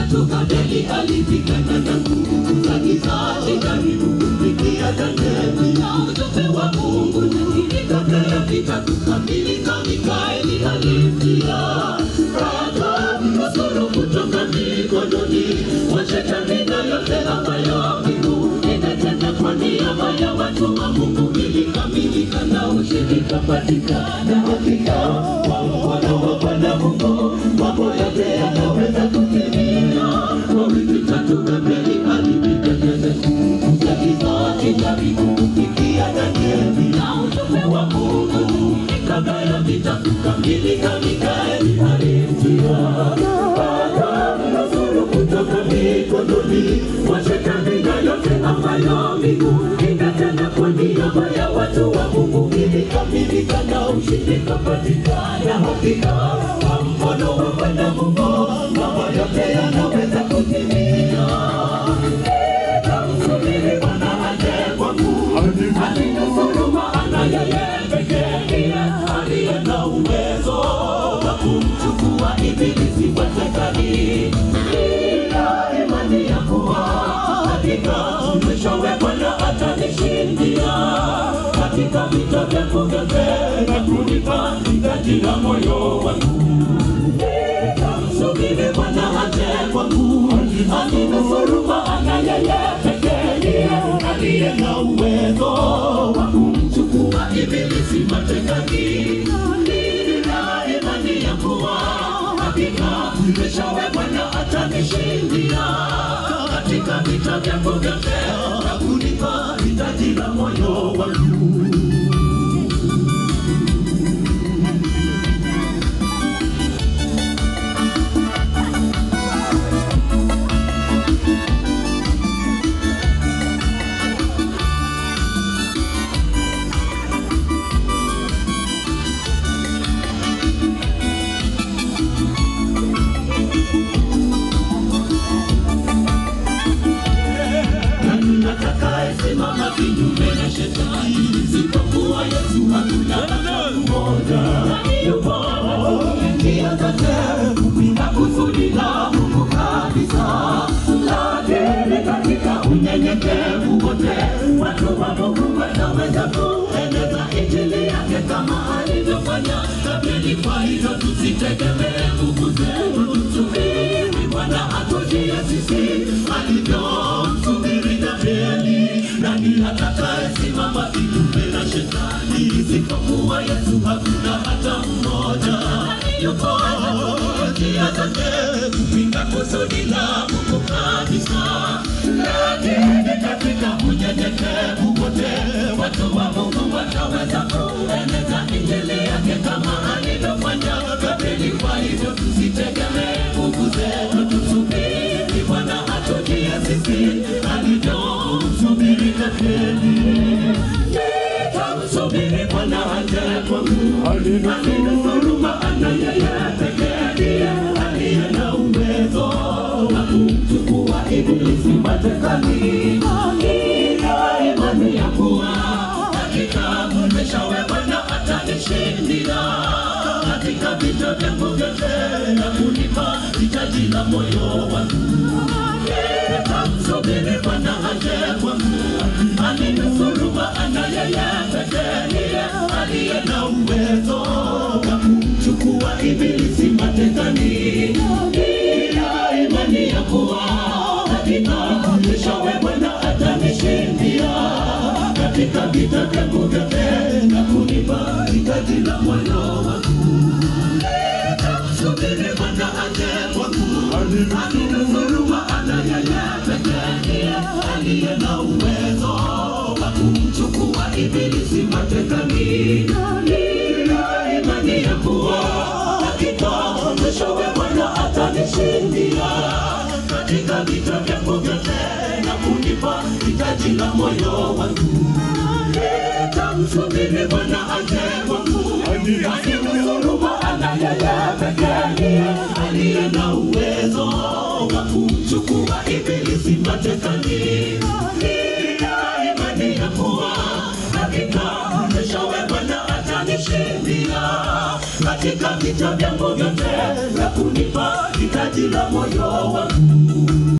vitatu Danieli alipigana na nguvu za giza, alijaribu kumfikia Danieli na ujumbe wa Mungu, lakini kabla ya vita kukamilika, Mikaeli alimjia akamnusuru kutoka mikononi mwa shetani na yote ambayo mbingu inatenda kwa niaba ya watu wa Mungu ilikamilika na ushindi kapatikana. Hakika kwa mkono wa Bwana Mungu mambo yote yanaweza kutimia. Kwa wiki tatu Danieli alipigana na giza akijaribu kufikia Danieli na ujumbe wa Mungu. Kabla ya vita kukamilika, Mikaeli alimjia akamnusuru kutoka mikononi mwa shetani na yote ambayo mbingu inatenda kwa niaba ya watu wa Mungu ilikamilika na ushindi kapatikana. Hakika kwa mkono wa Bwana Mungu mambo yote yanaweza kutimia. Nitamsubiri Bwana aje kwangu, aninusuru maana yeye pekee ndiye aliye na uwezo wa kumchukua ibilisi matekani. Nina imani ya kuwa hakika mwishowe Bwana atanishindia katika vita vyangu vyote na kunipa hitaji la moyo wangu. Nitamsubiri Bwana aje kwangu, aninusuru maana yeye pekee ndiye aliye na uwezo wa kumchukua ibilisi matekani. Nina imani ya kuwa hakika mwishowe Bwana atanishindia katika vita vyangu vyote na kunipa hitaji la moyo wangu. Nani atakayesimama kinyume na shetani? Isipokuwa Yesu, hakuna hata mmoja. Nani yupo njia zote kupinga kusudi la Mungu kabisa? Lakini katika unyenyekevu wote, watu wa Mungu wanaweza kueneza injili yake kama alivyofanya Danieli. Kwa hivyo tusitegemee nguvu zetu, tusubiri Bwana atujie sisi alivyomsubiri Danieli. Nani atakayesimama kinyume na shetani? Isipokuwa Yesu, hakuna hata mmoja. Yuko njia zake kupinga kusudi la Mungu kabisa, lakini katika unyenyekevu wote watu wa Mungu wataweza kueneza injili yake kama alivyofanya Danieli. Kwa hivyo tusitegemee nguvu zetu, tusubiri Bwana atujie sisi alivyomsubiri Danieli. Nitamsubiri Bwana aje kwangu, aninusuru maana yeye pekee ndiye aliye na uwezo wa kumchukua ibilisi matekani. Nina imani ya kuwa hakika mwishowe Bwana atanishindia katika vita vyangu vyote na kunipa hitaji la moyo wangu. Nitamsubiri Bwana aje kwangu, aninusuru maana yeye pekee ndiye aliye na uwezo wa kumchukua ibilisi matekani. Nina imani ya kuwa hakika mwishowe Bwana atanishindia katika vita vyangu vyote na kunipa hitaji la moyo wangu. Nitamsubiri Bwana aje kwangu, aninusuru maana yeye pekee ndiye aliye na uwezo wa kumchukua ibilisi matekani. Nina imani ya kuwa hakika mwishowe Bwana atanishindia katika vita vyangu vyote na kunipa hitaji la moyo wangu. Nitamsubiri Bwana aje kwangu, aninusuru maana yeye pekee ndiye aliye na uwezo wa kumchukua ibilisi matekani. Nina imani ya kuwa hakika mwishowe Bwana atanishindia katika vita vyangu vyote na kunipa hitaji la moyo wangu